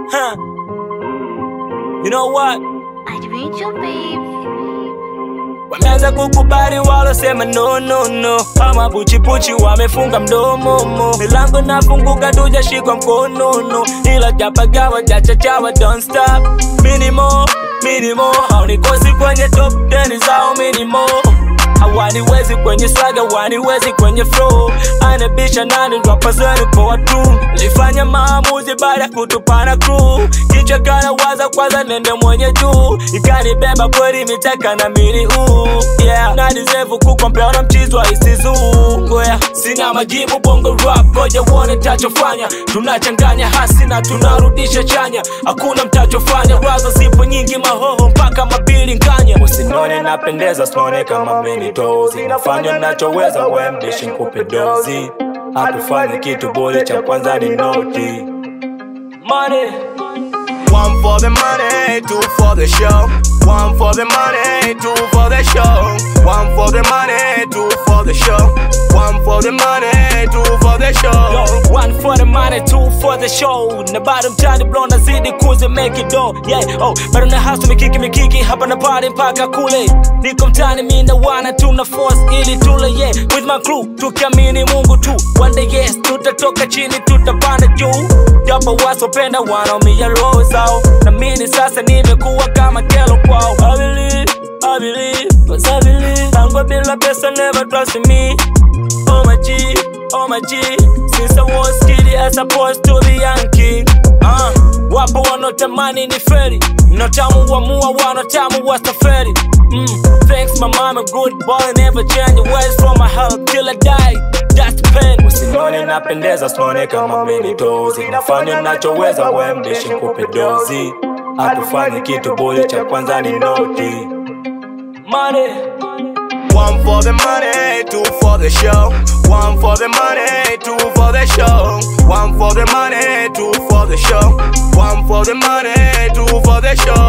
Huh. You know what? Adventure babe. Wameanza kukubali walosema no no no, kama puchipuchi wamefunga mdomo mo. Milango nafunguka tujashikwa mkono no, ila japagawa jachachawa don't stop. Minimo minimo, haunikosi kwenye top 10 zao minimo hawaniwezi kwenye swaga, waniwezi kwenye flow. Anabisha nani rapa zenu poa tu, lifanya maamuzi baada ya kutupana crew. Kichwa kana waza kwanza nende mwenye juu, ikanibeba kweli mitaka na mini uu yeah. na deserve kukompea na mchizwa isizungu yeah. Sina majibu bongo rap, ngoja uone tachofanya. Tunachanganya hasi na tunarudisha chanya, hakuna mtachofanya. Wazo zipo nyingi, mahoho mpaka mabili nkanya. Usinone napendeza, usinone kama mini tozi, nafanya nachoweza, we mdishi nkupe dozi. Hatufanye kitu bure, cha kwanza ni noti money. One for the money, two for the show. One for the money, two for the show. One for the money, two for the show. One for the money, two for the show. Yo, one for the money, two for the show. Na bado mtani bro nazidi kuzi make it do. Yeah, oh, bado na hustle mikiki mikiki hapa na party mpaka kule. Niko mtani mimi na wana tuna force ili tule yeah. With my crew tukiamini Mungu tu. One day yes, tutatoka chini tutapanda juu. Japo wasopenda wanaumia roho zao. Na mimi sasa nimekuwa kama kelo kwao. I believe, I believe, cause I believe. Tango bila pesa never trust me. Oh my G, oh my G Since I was kid I supposed to be young king uh, Wapo wanotamani ni feri Notamu wa mua wanotamu wa safari mm, Thanks my mama good boy Never change ways from my heart till I die That's the pain Usinone napendeza usinone kama mini tozi Nafanya nachoweza we mdishi nkupe dozi Hatufanye kitu bure cha kwanza ni noti Money One for the money, two for the show. One for the money, two for the show. One for the money, two for the show. One for the money, two for the show.